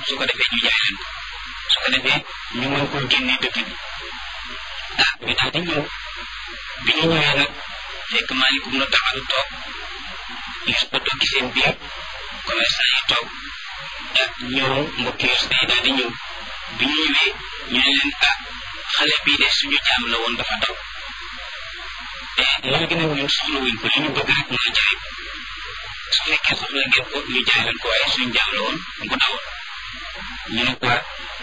su ko defee ñu jaay leen ko su ko defee ñu mën koo génne dëkk bi ah ñu daal di ñëw bi ñu ñëwee nag fekk Maalik ibnu Taxal toog Yuusufa toog ci seen biir commerçant yi toog ah ñëw mbokki Yuusufa yi daal di ñëw bi ñu ñëwee ñu ne leen ah xale bii de suñu jaam la woon dafa daw te léegi nag ñun soxla wuñ ko li ñu bëgg rek mooy jaay ko su fekkee soxla ngeen ko ñu jaay leen ko waaye suñu jaam la woon bu dawoon ñu ne ko ah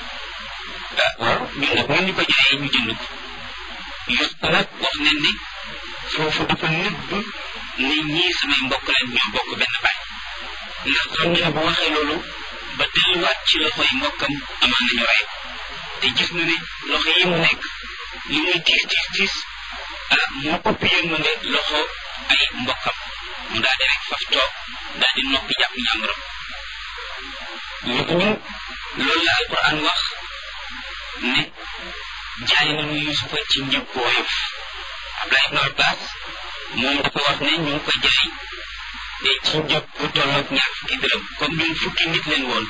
waaw ñun nag ñun ñu ko jaayee ñu jënd ko Yuusufa nag wax nañ ne foofu dafa nëbb ne ñii samay mbokk leen ñoo bokk benn baay ndax xam ne bu waxee loolu ba delluwaat ci loxoy mbokkam amaan nañu rey te gis na ne loxo yi mu nekk li muy tiis tiis tiis ah moo ëpp yërmande loxo ay mbokkam mu daal di rek faf toog daal di noppi jàpp ñàmbaram léegi ñu loolu la alquran wax ne jaay nañu yusufa ci njëg bu woyof Abdullah ibn Abbas moom dafa wax ne ñu ngi ko jaay te ci njëg bu tolloog ñaar fukki dërëm comme ñun fukki nit leen woon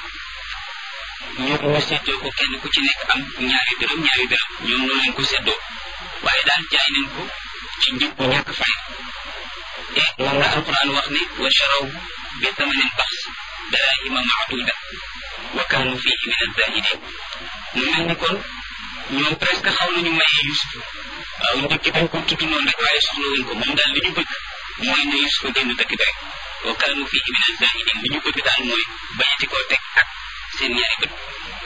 ñoo ñu séddoo ko kenn ku ci nekk am ñaari dërëm ñaari dërëm ñoom noonu leen ko séddoo waaye daal jaay nañ ko ci njëg bu ñàkk fay te moom la alquran wax ne wa charaw bi thamanin baxs darahima maaduda wa kaanu fihi min azahidin mu mel ni kon ñoom presque xaw nañu mayee Yusuf waaw njëkk dañ ko tudd noonu rek waaye soxla wuñ ko moom daal li ñu bëgg mooy ne Yusuf génn dëkk bi rek wa kaanu fihi min azahidin li ñu bëgg daal mooy bañati koo teg ak seen ñaari bët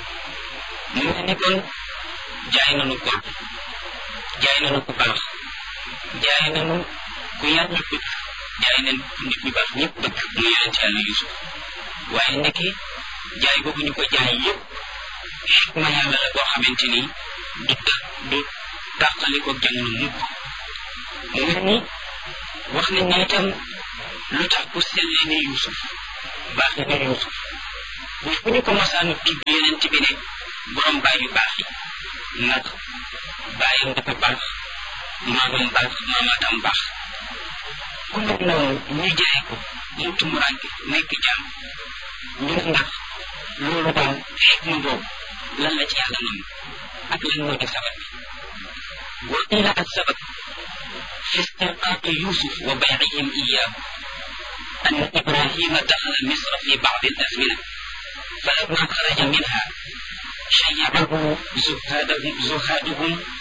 mu mel ni kon jaay nañu ko jaay nañu ku baax jaay nañu ku yar ñu bëgg jaay nañ nit ñu baax ñëpp bëgg mu yonent yàlla Yusuf waaye ndekki jaay boobu ñu ko jaay yëpp xikma yàlla la boo xamante ni du ta du tàqaliko jamono mukk mu mel ni wax nañ ne itam lu tax ku sellee ne Yusuf baax ne Yusuf bu fu ñu ko masaanu tudd yonent bi ne borom baay yu baax yi ndax baayam dafa baax maamam baax maamaatam baax ku mel noonu ñu jaay ko mu tumuraanke nekk jaam ñu ne ndax loolu daal xikma boobu lan la ci yàlla nam ak lan moo di sabab bi wa qiila ak sabab fi istirqaaqi yusuf wa baycihim iyaahu an ibrahima daxala misra fi bacdi alazmina falamma xaraja minha شيعه زهادهم زهادهم